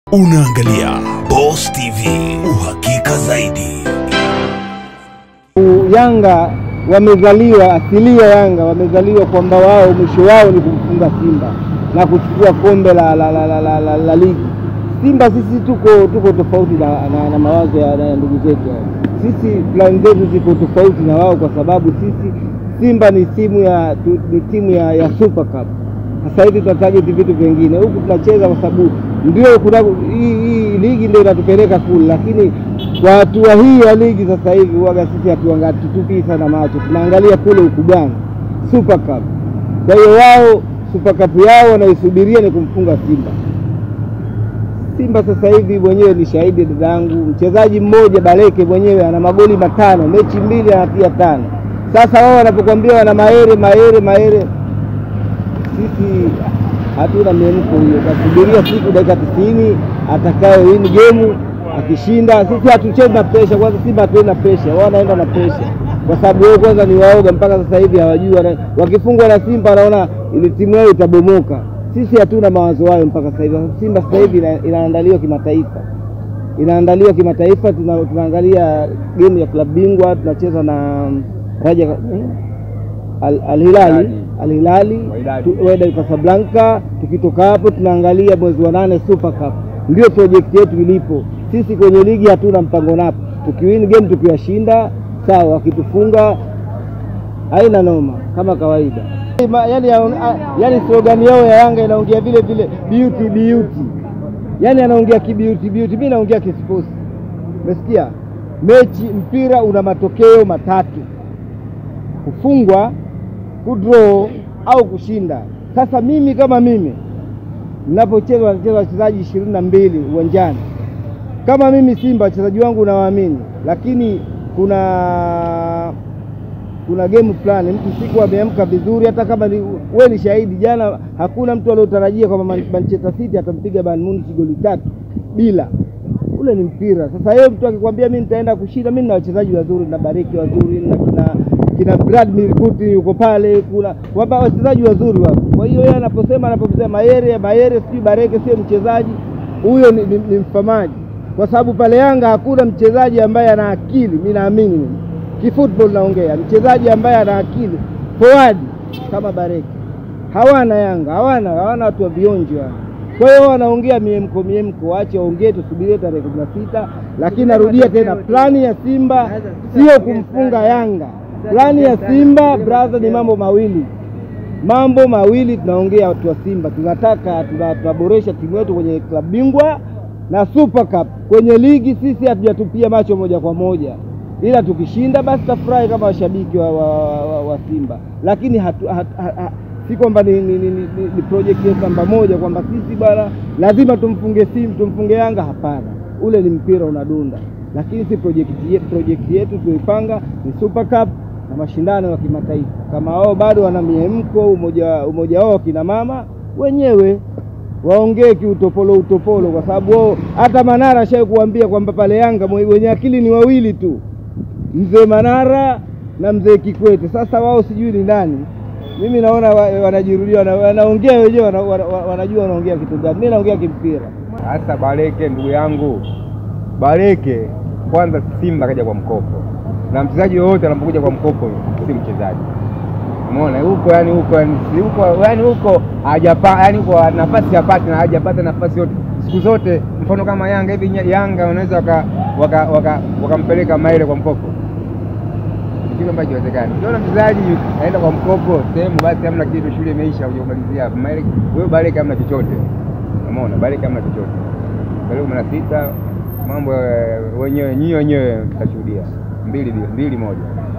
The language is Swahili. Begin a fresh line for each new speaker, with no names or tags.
Unaangalia Boss TV, uhakika zaidi.
Yanga wamezaliwa asilia, Yanga wamezaliwa kwamba wao mwisho wao ni kumfunga Simba na kuchukua kombe la, la, la, la, la, la, la ligi. Simba sisi tuko tuko tofauti na, na, na mawazo ya na ndugu zetu hao. Sisi plani zetu ziko tofauti na wao, kwa sababu sisi Simba ni timu ya tu, ni timu ya, ya Super Cup. Sasa hivi tunatarget vitu vingine, huku tunacheza kwa sababu ndio kuna hii, hii ligi ndio inatupeleka kule, lakini kwa hatua hii ya ligi sasa hivi waga sisi hatutupii sana macho, tunaangalia kule ukubwani Super Cup. Kwa hiyo wao Super Cup yao wanaisubiria ni kumfunga Simba. Simba sasa hivi mwenyewe ni shahidi, dada yangu, mchezaji mmoja Baleke mwenyewe ana magoli matano, mechi mbili anatia tano. Sasa wao wanapokuambia wana maere maere maere, sisi hatuna miemko hiyo, kasubiria siku dakika tisini atakayo win game akishinda. Sisi hatuchezi na presha kwanza, Simba hatuendi na presha, wao wanaenda na presha kwa sababu wao kwanza ni waoga, mpaka sasa hivi hawajui, wana- wakifungwa na Simba wanaona ile timu yao itabomoka. Sisi hatuna mawazo hayo mpaka sasa hivi. Simba sasa hivi ina- inaandaliwa kimataifa, inaandaliwa kimataifa. Tuna, tunaangalia game ya klabu bingwa, tunacheza na Raja Al- Al Hilali Al Hilali tu- Wydad Casablanca. Tukitoka hapo tunaangalia mwezi wa nane Super Cup, ndio project yetu ilipo. Sisi kwenye ligi hatuna mpango napo, tukiwin game tukiwashinda sawa, wakitufunga haina noma kama kawaida. Ma- Yani, yani slogan yao ya Yanga inaongea vile vile beauty beauty, yani anaongea kibeauty beauty, mimi naongea kisports. Umesikia? Mechi mpira una matokeo matatu kufungwa, kudraw au kushinda. Sasa mimi kama mimi ninapocheza, wanacheza wachezaji ishirini na mbili uwanjani. Kama mimi Simba wachezaji wangu nawaamini, lakini kuna kuna game fulani mtu siku ameamka vizuri, hata kama ni, we ni shahidi jana, hakuna mtu aliotarajia kwamba Man- Manchester City atampiga Bayern Munich goli tatu bila ule ni mpira. Sasa yeye mtu akikwambia mimi nitaenda kushinda, mimi na wachezaji wazuri na Bareki wazuri na kina kina Vladimir Putin yuko pale, kuna kwamba wachezaji wazuri wapo. Kwa hiyo yeye anaposema anaposema Mayere Mayere sijui Bareke sio mchezaji huyo, ni, ni, ni mfamaji, kwa sababu pale Yanga hakuna mchezaji ambaye ana akili. Mimi naamini mimi kifootball naongea, mchezaji ambaye ana akili forward kama Bareke hawana Yanga, hawana hawana watu wa vionjo hawa. Kwa hiyo wanaongea miemko miemko, waache waongee, tusubirie tarehe kumi na sita. Lakini narudia tena, plani ya Simba sio kumfunga Yanga. Plani ya Simba brother, ni mambo mawili, mambo mawili tunaongea watu wa Simba, tunataka tuna- tunaboresha timu yetu kwenye klabu bingwa na Super Cup. Kwenye ligi sisi hatujatupia macho moja kwa moja, ila tukishinda basi tafurahi kama washabiki wa, wa, wa, wa Simba, lakini hatu, hatu, hatu, si kwamba ni, ni, ni, ni, ni project yetu namba moja kwamba sisi bwana lazima tumfunge Simba tumfunge Yanga. Hapana, ule ni mpira unadunda, lakini si project yetu, project yetu tuipanga ni Super Cup na mashindano ya kimataifa. Kama wao bado wana miemko, umoja umoja wao kina mama wenyewe waongee kiutopolo utopolo, kwa sababu wao hata Manara ashai kuambia kwamba pale Yanga mwe- wenye akili ni wawili tu, mzee Manara na mzee Kikwete. Sasa wao sijui ni nani. Mimi naona wa- wanajirudia, wana- wanaongea wenyewe, wana- wana- wanajua wanaongea kitu gani. Mimi naongea kimpira.
Sasa Baleke ndugu yangu, Baleke kwanza, Simba kaja kwa mkopo, na mchezaji yoyote anapokuja kwa mkopo si mchezaji. Umeona huko, yani huko, yani si huko, yani huko hajapa, yani huko nafasi hapati na hajapata nafasi yote siku zote. Mfano kama Yanga hivi, nya- Yanga wanaweza wakampeleka waka, waka, wakampeleka Maile kwa mkopo, Ni kitu ambacho kiwezekani. Ukiona mchezaji aenda kwa mkopo sehemu, basi hamna kitu, shule imeisha, hujamalizia hapo. Maile wewe Baleke hamna chochote, umeona Baleke hamna chochote tarehe kumi na sita mambo eh, wenyewe nyinyi wenyewe mtashuhudia mbili mbili moja